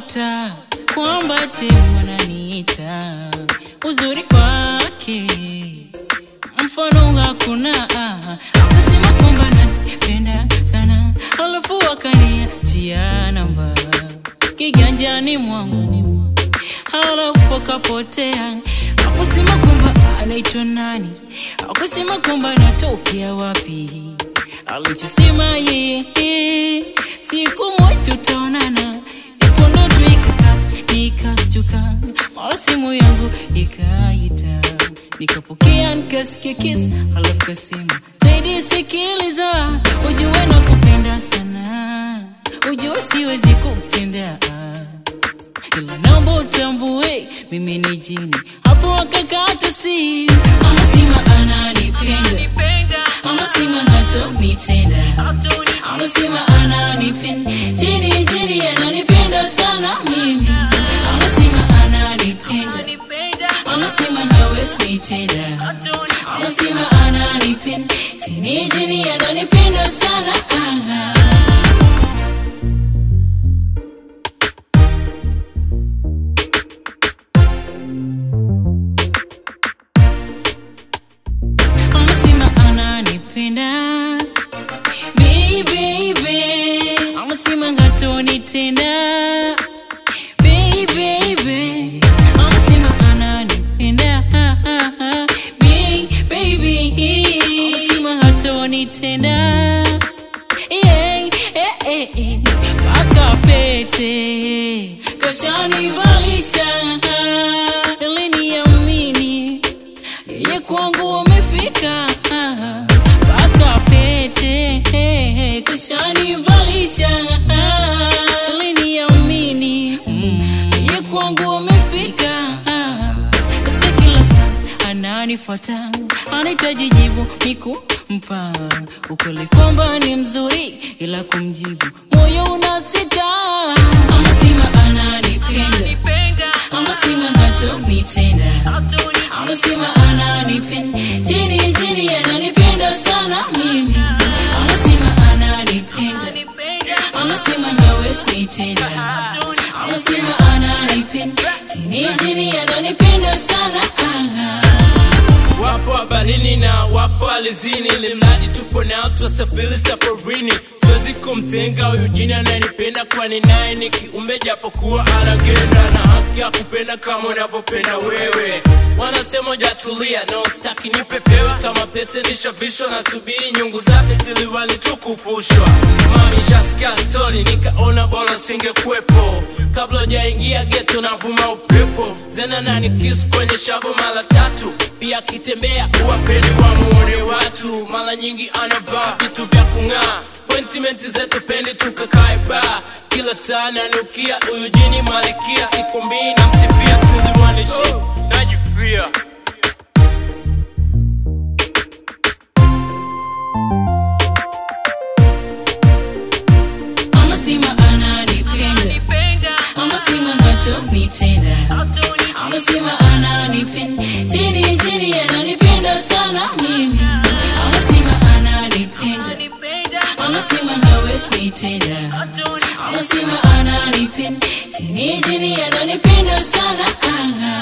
naota kwamba temu ananiita uzuri wake mfano hakuna ah. akasema kwamba nanipenda sana alafu akaniachia namba kiganjani mwangu halafu akapotea akusema kwamba anaitwa nani akusema kwamba anatokea wapi alichosema yeye siku moja tutaonana ipo ndoto ikaka nikastuka mara simu yangu ikaita nikapokea nikasikia kiss halafu kasema zaidi sikiliza ujue na kupenda sana ujue siwezi kutenda ila naomba utambue mimi ni jini hapo akakata simu anasema ananipenda anasema hatonitenda anasema ananipenda jini jini ananipenda sana mimi anasema ananipenda anasema hawezi nitenda anasema ananipenda jini jini ananipenda sana ah. anasema ananipenda baby anasema hatonitenda baby anasema ananipenda baby anasema hatonitenda yeah, eh, eh, eh. mpaka pete kashanivalisha ili niamini yeye kwangu wamefika mpaka pete kishanivalisha ili niamini yeye kwangu wamefika sasa kila saa ananifuata anahitaji jibu nikumpa ukweli kwamba ni mzuri ila kumjibu moyo unasita anasema ananipenda anasema hatonitenda anasema ananipenda chini chini ananipenda sana mimi anasema ananipenda anasema hawezi nitenda anasema ananipenda chini chini ananipenda sana ah. wapo habarini na wapo alizini ili mradi tupo nao twasafiri safarini siwezi kumtenga huyu jini ananipenda kwani naye ni kiumbe japokuwa anagenda na haki ya kupenda kama unavyopenda wewe wanasema jatulia no staki nipepewa kama pete nishavishwa na subiri nyungu zake tiliwani tukufushwa mami shasikia stori nikaona bora singekuwepo kabla ujaingia geto navuma upepo zena nani kiss kwenye shavu mara tatu pia akitembea uwapeni wamuone watu mara nyingi anavaa vitu vya kung'aa Appointment zetu pende tukakae ba kila saa nanukia huyu jini malikia siku mbili namsifia tiliwanishi najifia anasema ananipenda anasema hatonitenda anasema ananipenda chini chini ananipenda sana mimi anasema ananipenda anasema hawezi nitenda anasema ananipenda chini chini ananipenda sana ah.